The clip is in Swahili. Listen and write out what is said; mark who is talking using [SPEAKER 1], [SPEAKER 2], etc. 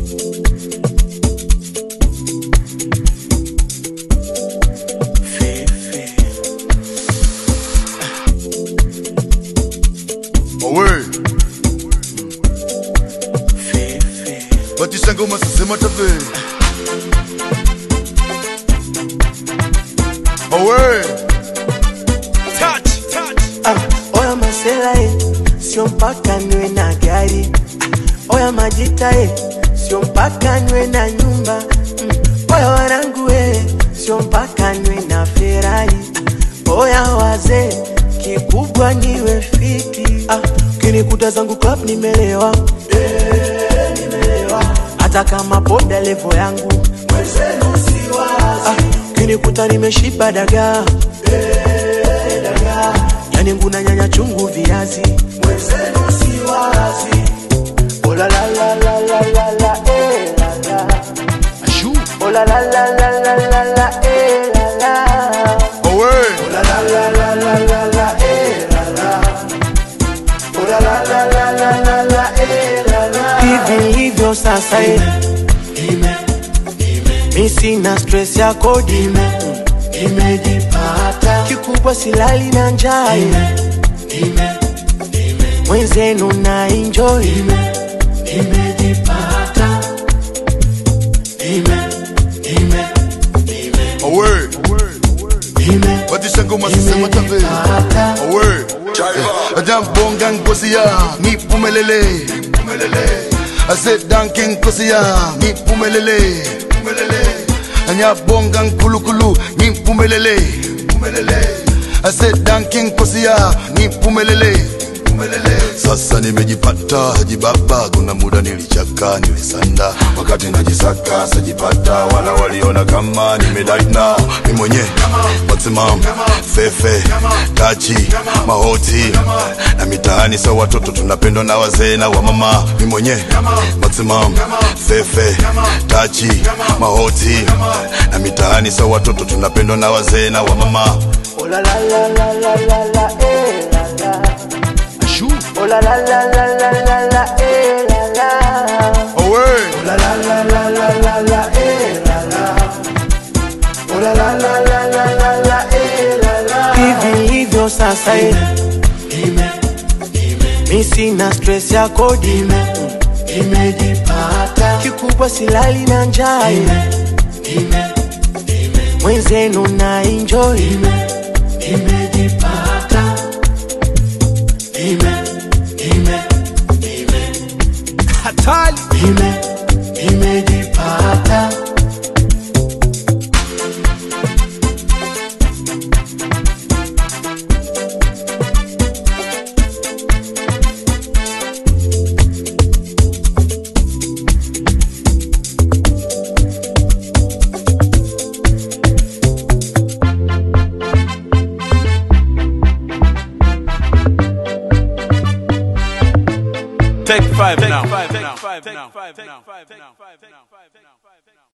[SPEAKER 1] Owe. Batisa ngoma sasema tabe. Owe. Touch, touch.
[SPEAKER 2] Ah, oya masela e, sio mpaka niwe na gari. Ah, oya majita e, sio mpaka niwe na nyumba. Mm, oya wanangu e, sio mpaka niwe na Ferrari. Ah, oya wazee, kikubwa niwe fiti. Ah, kinikuta zangu club nimelewa. Eh, nimelewa. Hata kama poda levo yangu mwenzenu siwazi. Ah, kinikuta nimeshiba dagaa yani nguna nyanya chungu viazi mwenzenu si wazi Oh la la la la la la la eh la la
[SPEAKER 1] Ashu.
[SPEAKER 2] Oh la la la la la la la eh la la
[SPEAKER 1] Owe.
[SPEAKER 2] Oh la la la la la la la eh la la Oh la la la la la la la eh la la Hivi hivyo sasa eh mi sina stress ya kodi imejipata kikubwa silali na njaa mwenzenu na enjoy imejipata
[SPEAKER 1] Owe. Batisa ngoma sasema tabe. Owe. Ajambonga ngozi ya nipumelele. Pumelele. Ase danke ngozi ya nipumelele. Pumelele. Anyabonga nkulukulu nipumelele. Pumelele. Ase danke ngozi ya nipumelele. Pumelele. Sasa nimejipata Haji Baba, kuna muda nilichaka nilisanda, wakati najisaka sajipata, wala waliona kama nimedaina mi mwenye maximum fefe tachi mahoti na mitaani sa watoto tunapendwa na wazee na wamama, mi mwenye maximum fefe tachi mahoti na mitaani sa watoto tunapendwa na wazee na wamama.
[SPEAKER 2] Oh la la la la la la la eh la la
[SPEAKER 1] Ashu.
[SPEAKER 2] Oh la la la la la la la eh la la
[SPEAKER 1] Owe.
[SPEAKER 2] Oh la la la la la la la eh la la Oh la la la la la la la eh la la Hivi hivyo sasa eh Mi sina stress ya kodi imejipata kikubwa silali na njaa mwenzenu na enjoy imejipata ime ime
[SPEAKER 1] Hatari.
[SPEAKER 2] ime imejipata
[SPEAKER 3] Take five now. Take five now. Take five now.